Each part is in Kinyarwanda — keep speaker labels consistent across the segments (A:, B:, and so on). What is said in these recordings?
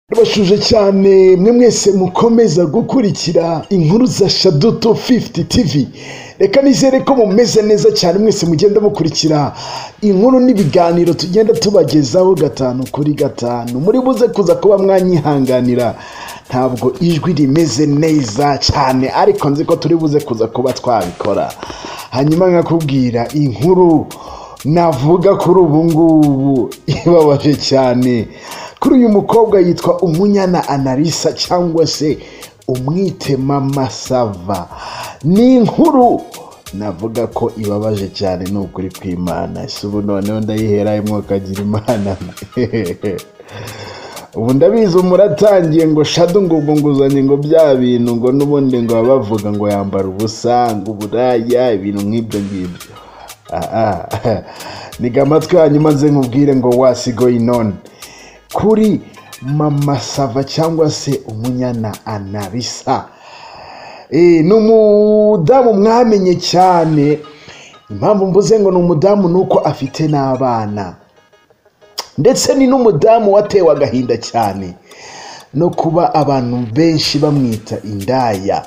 A: ndabashuje cyane mwe mwese mukomeza gukurikira inkuru za shaduto 50 tv reka nizere ko mumeze neza cyane mwese mugenda mukurikira inkuru n'ibiganiro tugenda tubagezaho gatanu kuri gatanu muri buze kuza kuba mwanyihanganira ntabwo ijwi rimeze neza cyane ariko nzi ko turi buze kuza kuba twabikora hanyuma nkakubwira inkuru navuga kuri ubu ngubu ibabaje cyane kuri uyu mukobwa yitwa umunyana analisa cyangwa se umwitema masava ni inkuru navuga ko ibabaje cyane ni ukuri kw'imana si ubu noneho ndayihera imwokagira imana ubu ndabizi umuratangiye ngo shadu ngo ubwo nguzanye ngo bya bintu ngo n'ubundi ngo baba bavuga ngo yambara ubusa ngo uburaya ibintu nk'ibyo ngibyo Ah, ah. niga amatwi hanyuma nze nkubwire ngo wasigoye none kuri mama sava cyangwa se umunyana anabisa Eh, ni umudamu mwamenye cyane impamvu mvuze ngo ni umudamu ni uko afite n'abana ndetse ni n'umudamu watewe agahinda cyane no kuba abantu benshi bamwita indaya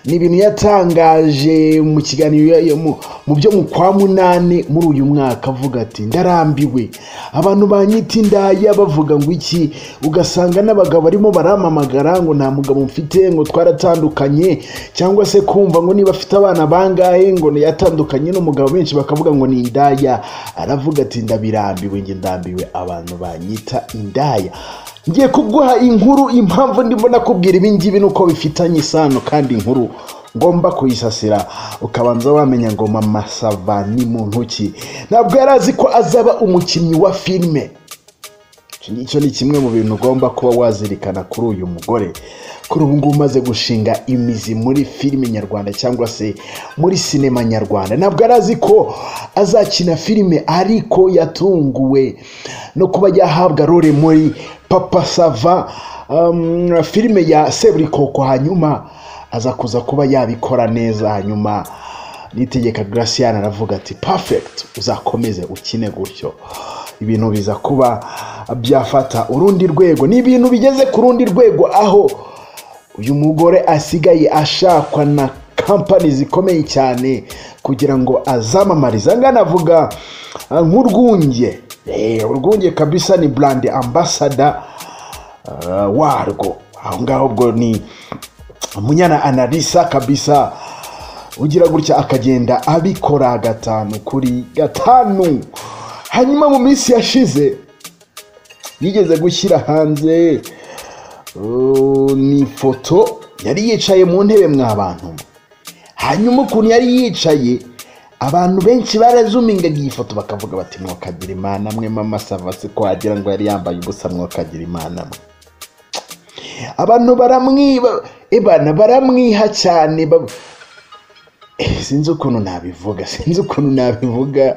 A: ni ibintu yatangaje mu kiganiro ya- mu- mu byo mu kwa munani muri uyu mwaka avuga ati ndarambiwe abantu banyita indaya bavuga ngo iki ugasanga n'abagabo barimo barampamagara ngo nta mugabo mfite ngo twaratandukanye cyangwa se kumva ngo niba afite abana bangahe ngo yatandukanye n'umugabo benshi bakavuga ngo ni indaya aravuga ati ndabirambiwe njye ndambiwe abantu banyita indaya ngiye kuguha inkuru impamvu ndimo nakubwira ibi ngibi nuko bifitanye isano kandi inkuru ngomba kuyisasira ukabanza wamenya ngo mama sava ni muntu ki ntabwo yari azi ko azaba umukinnyi wa filime Iki ngicyo ni kimwe mu bintu ugomba kuba wazirikana kuri uyu mugore kuri ubu ngubu umaze gushinga imizi muri filime nyarwanda cyangwa se muri sinema nyarwanda ntabwo yari azi ko azakina filime ariko yatunguwe no kuba yahabwa role muri papa sava um, filime ya seburikoko hanyuma aza kuza kuba yabikora neza hanyuma nitegeka Gracian aravuga ati perfect uzakomeze ukine gutyo ibintu biza kuba byafata urundi rwego ni ibintu bigeze ku rundi rwego aho uyu mugore asigaye ashakwa na kampani zikomeye cyane kugira ngo azamamarize angana avuga ah, nk'urwunge Eh, urwunge kabisa ni brand ambassador ah, warwo aho ngaho ubwo ni umunyana analisa kabisa ugira gutya akagenda abikora gatanu kuri gatanu hanyuma mu minsi yashize yigeze gushyira hanze uh, ni ifoto yari yicaye mu ntebe mwa bantu hanyuma ukuntu yari yicaye abantu benshi barazumingaga iyi foto bakavuga bati mwokagira imana mwe mama sava se ko wagira ngo yari yambaye ubusa mwokagira imana mwe abantu baramwiba ebana baramwiha cyane ba- Eh, sinzi ukuntu nabivuga sinzi ukuntu nabivuga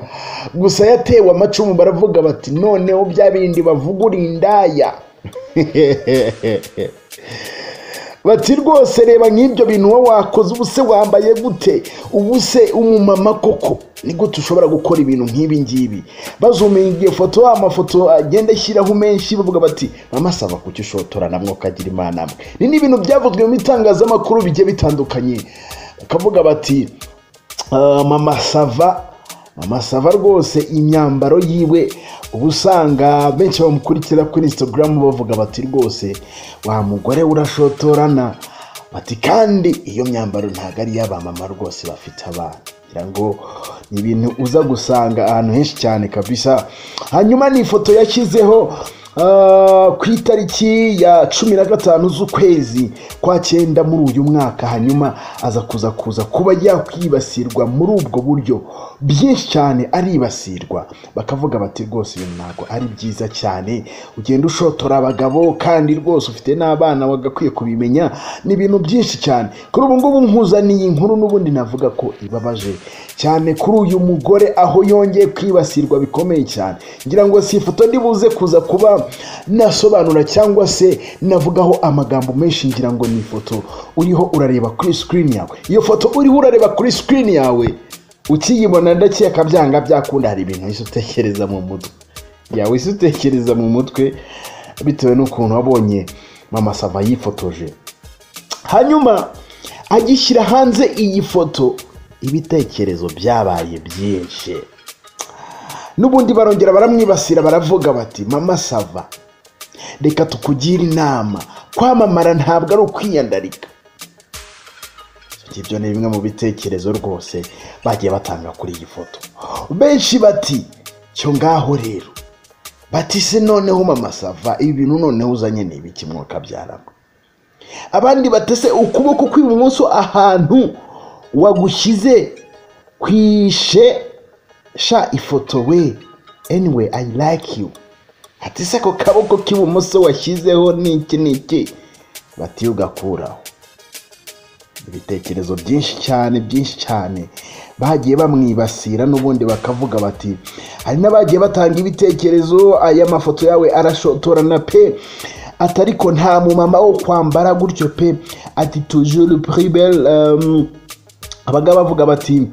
A: gusa yatewe amacumu baravuga bati noneho bya bindi bavuga uri indaya bati rwose reba nk'ibyo bintu wowe wakoze ubu se wambaye gute ubu se umumama koko ni gute ushobora gukora ibintu nk'ibi ngibi bazumingiye foto amafoto agenda ashyiraho menshi bavuga bati mama saba kuki ushotora namwe ukagira imana mwe ni n'ibintu byavuzwe mu bitangazamakuru bigiye bitandukanye bakavuga bati "Ah, mama sava amasava rwose imyambaro yiwe uba usanga benshi bamukurikira kuri instagram bavuga bati rwose wa mugore we urashotorana bati kandi iyo myambaro ntabwo ari iy'abamama rwose bafite abana ngira ngo ni ibintu uza gusanga ahantu henshi cyane kabisa hanyuma ni ifoto yashyizeho ah, ku itariki ya cumi na gatanu z'ukwezi kwa cyenda muri uyu mwaka hanyuma aza kuza kuza kuba yakwibasirwa muri ubwo buryo byinshi cyane aribasirwa bakavuga bati rwose ibintu ntabwo ari byiza cyane ugenda ushotora abagabo kandi rwose ufite n'abana wagakwiye kubimenya ni ibintu byinshi cyane kuri ubu ngubu nkuzaniye inkuru n'ubundi navuga ko ibabaje cyane kuri uyu mugore aho yongeye kwibasirwa bikomeye cyane ngira ngo si ifoto ndi buze kuza kuba nasobanura cyangwa se navugaho amagambo menshi ngira ngo ni ifoto uriho urareba kuri sikirini yawe iyo foto uriho urareba kuri sikirini yawe ukiyibona ndakeka byanga byakunda hari ibintu wese utekereza mu mutwe yawe wese utekereza mu mutwe bitewe n'ukuntu wabonye mama sava yifotoje hanyuma agishyira hanze iyi foto ibitekerezo byabaye byinshi n'ubundi barongera baramwibasira baravuga bati mama sava reka tukugire inama kwamamara ntabwo ari ukwiyandarika ibyo ni bimwe mu bitekerezo rwose bagiye batanga kuri iyi foto benshi bati cyo ngaho rero bati se noneho mama sava ibi bintu noneho uzanye ni ibiki mwuka byarama abandi batese ukuboko kw'ibumoso ahantu wagushyize kwishe sha ifoto we anyway i like you ati se ako kaboko k'ibumoso washyizeho ni iki ni iki bati ugakuraho ibitekerezo byinshi cyane byinshi cyane bagiye bamwibasira n'ubundi bakavuga bati hari n'abagiye batanga ibitekerezo aya mafoto yawe arashotorana pe ati ariko nta mumama wo kwambara gutyo pe ati tujuru puribel abagabo bavuga bati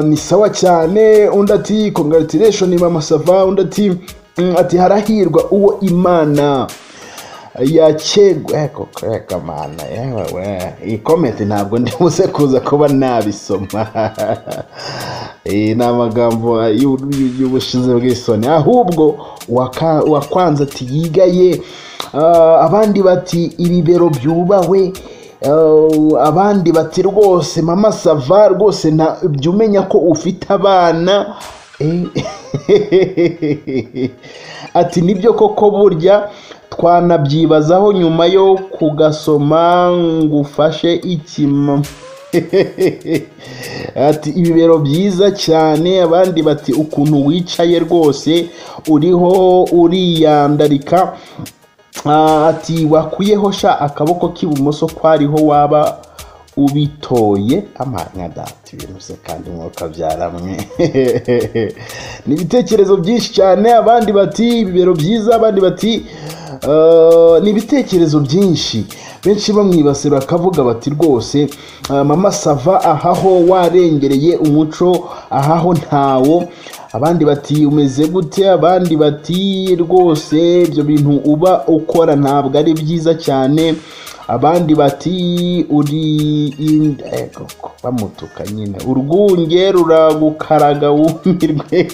A: ni sawa cyane undi ati kongatiresheni mama sava undi ati ati harahirwa uwo imana yakegwa reka mana yewe we iyi komenti ntabwo ndibuze kuza kuba nabisoma iyi ni amagambo y'ubushize bw'isoni ahubwo wakwanze ati yigaye abandi bati ibibero byubawe abandi bati rwose mama sava rwose jya umenya ko ufite abana ati nibyo koko burya twanabyibazaho nyuma yo kugasoma ngo ufashe ikima ati ibibero byiza cyane abandi bati ukuntu wicaye rwose uriho uriyandarika ati wakuyeho sha akaboko k'ibumoso kwariho waba ubitoye amanyadati ibintu se kandi umwuka byaramwe ni ibitekerezo byinshi cyane abandi bati ibibero byiza abandi bati ni ibitekerezo byinshi benshi bamwibasira bakavuga bati rwose mama sava ahaho warengereye umuco ahaho ntawo abandi bati umeze gute abandi bati rwose ibyo bintu uba ukora ntabwo ari byiza cyane abandi bati uri inda bamutuka nyine urwunge ruragukaraga wumirwe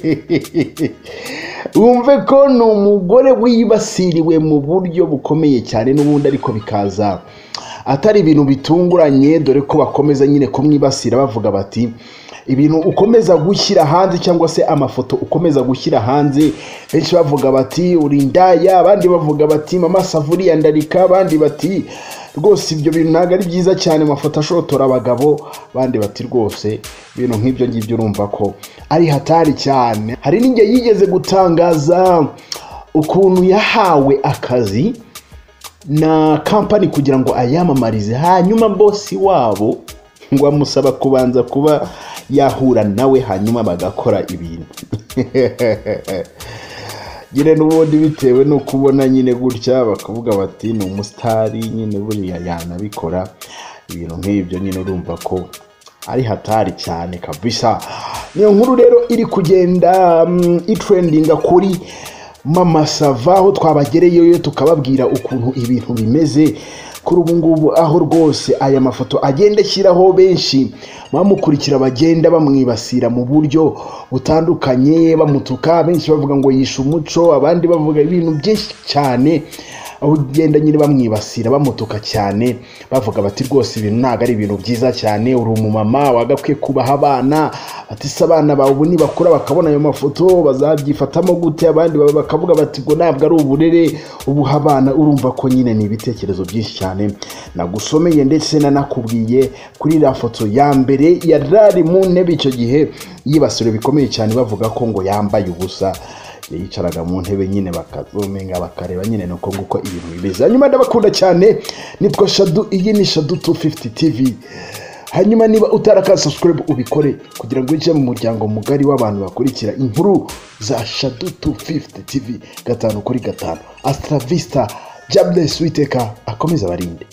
A: wumve ko ni umugore wibasiriwe mu buryo bukomeye cyane n'ubundi ariko bikaza atari ibintu bitunguranye dore ko bakomeza nyine kumwibasira bavuga bati ibintu ukomeza gushyira hanze cyangwa se amafoto ukomeza gushyira hanze benshi bavuga bati uri indaya abandi bavuga bati mama savuriya ndarika abandi bati rwose ibyo bintu ntabwo ari byiza cyane amafoto ashotora abagabo abandi bati rwose ibintu nk'ibyo ngibyo urumva ko ari hatari cyane hari n'igihe yigeze gutangaza ukuntu yahawe akazi na kampani kugira ngo ayamamarize hanyuma bosi wabo ngo amusaba kubanza kuba yahura nawe hanyuma bagakora ibintu nyine n'ubundi bitewe no kubona nyine gutya bakavuga bati ni umusitari nyine buriya yanabikora ibintu nk'ibyo nyine urumva ko ari hatari cyane kabisa niyo nkuru rero iri kugenda itrendinga kuri mama sava aho twabagereyeyo tukababwira ukuntu ibintu bimeze kuri ubu ngubu aho rwose aya mafoto agenda ashyiraho benshi bamukurikira bagenda bamwibasira mu buryo butandukanye bamutuka benshi bavuga ngo yishe umuco abandi bavuga ibintu byinshi cyane aho ugenda nyine bamwibasira bamutuka cyane bavuga bati rwose ibintu ntabwo ari ibintu byiza cyane uri umumama wagakwiye kubaha abana batise abana bawe ubu nibakura bakabona ayo mafoto bazabyifatamo gute abandi bakavuga bati ngo ntabwo ari uburere ubuha abana urumva ko nyine ni ibitekerezo byinshi cyane nagusomeye ndetse nanakubwiye kuri iriya foto ya mbere yarari mu ntebe icyo gihe yibasiro bikomeye cyane bavuga ko ngo yambaye ubusa yicaraga mu ntebe nyine bakazuminga bakareba nyine ni uko nguko ibintu bimeze hanyuma ndabakunda cyane nitwa shadu iyi ni shadu 250 tv hanyuma niba utarakasubscribe ubikore kugira ngo winjire mu muryango mugari w'abantu bakurikira inkuru za shadu 250 tv gatanu kuri gatanu asitara visita jaburesi witeka akomeza barinde